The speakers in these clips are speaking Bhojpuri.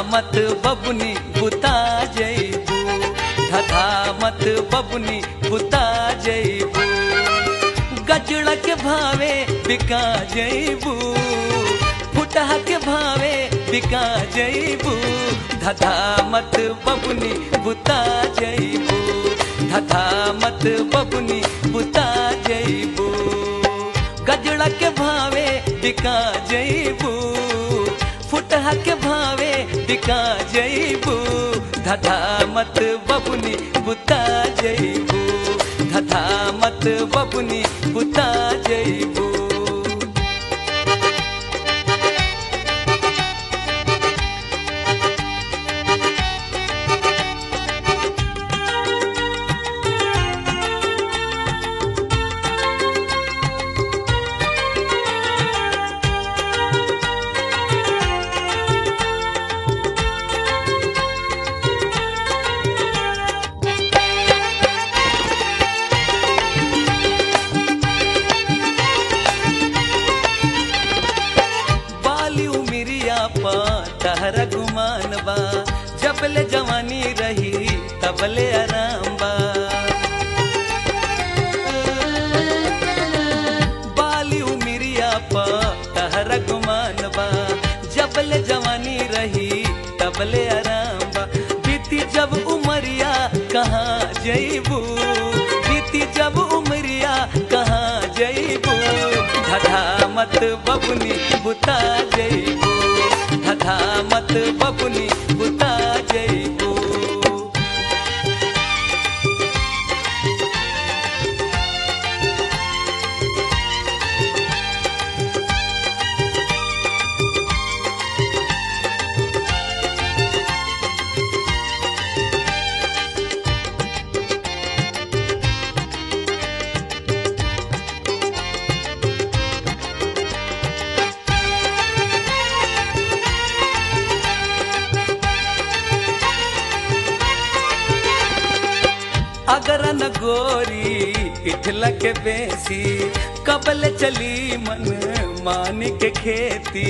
मत बबुनी बुता जैबू धधा मत बबुनी बुता जैबू गजड़ा के भावे बिका जैबू फुटहा के भावे बिका जैबू धधा मत बबुनी बुता जैबू धधा मत बबुनी बुता जैबू गजड़ा के भावे बिका जैबू फुटहा के भावे बिका जैबू धधा मत बबुनी बुता जैबू धधा मत बबुनी बुता जैबू बाली उमिरिया पा तहरा गुमान बा जबले जवानी रही तबले आराम बा बाली उमिरिया पा तहरा गुमान बा जबले जवानी रही तबले आराम बा बीती जब उमरिया कहाँ जईबू बीती जब उमरिया कहाँ जईबू धधा मत बबुनी बुता जईबू धधा मत बबुनी बुता जईबू अगर न गोरी इठला के बेसी कबल चली मन मान के खेती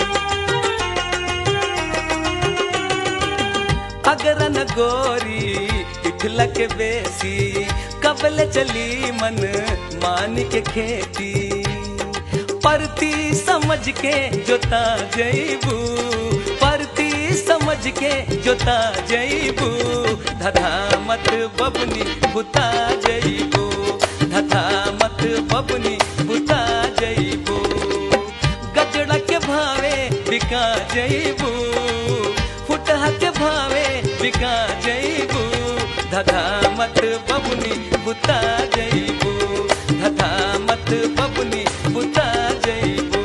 अगर न गोरी इठला के बेसी कबल चली मन मान के खेती परती समझ के जोता जईबू परती समझ के जोता जईबू धधा मत बबनी बुता जईबू धधा मत बबनी बुता जईबू गजड़ा के भावे बिका जईबू फुटहा के भावे बिका जईबू धधा मत बबनी बुता जईबू धधा मत बबनी बुता जईबू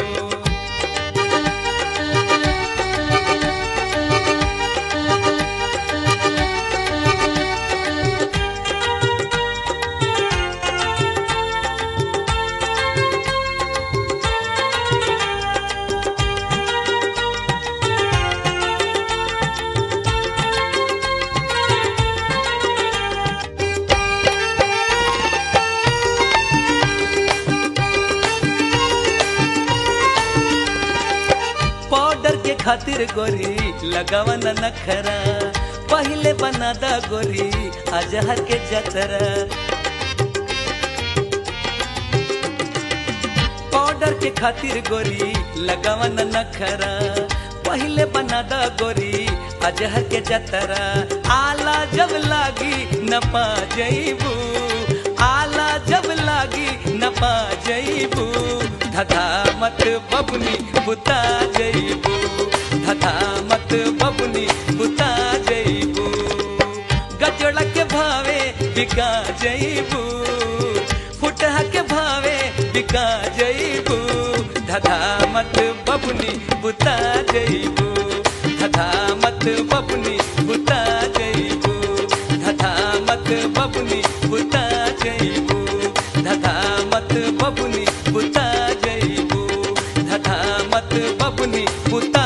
पाउडर के खातिर गोरी लगावा न नखरा पहले बना दा गोरी अजहर के जतरा पाउडर के खातिर गोरी लगावा न नखरा पहले बना दा गोरी अजहर के जतरा आला जब लागी न पा जईबू आला जब लागी न पा जईबू धधा मत बबनी बुता जईबू धधा मत बबनी बुता जईबू गजड़ा के भावे बिका जईबू फुटहा के भावे बिका जईबू धधा मत बबनी बुता जईबू धधा मत बबनी बुता जईबू धधा मत बबनी बुता जईबू धधा मत बबनी बुता जईबू धधा मत बबनी बुता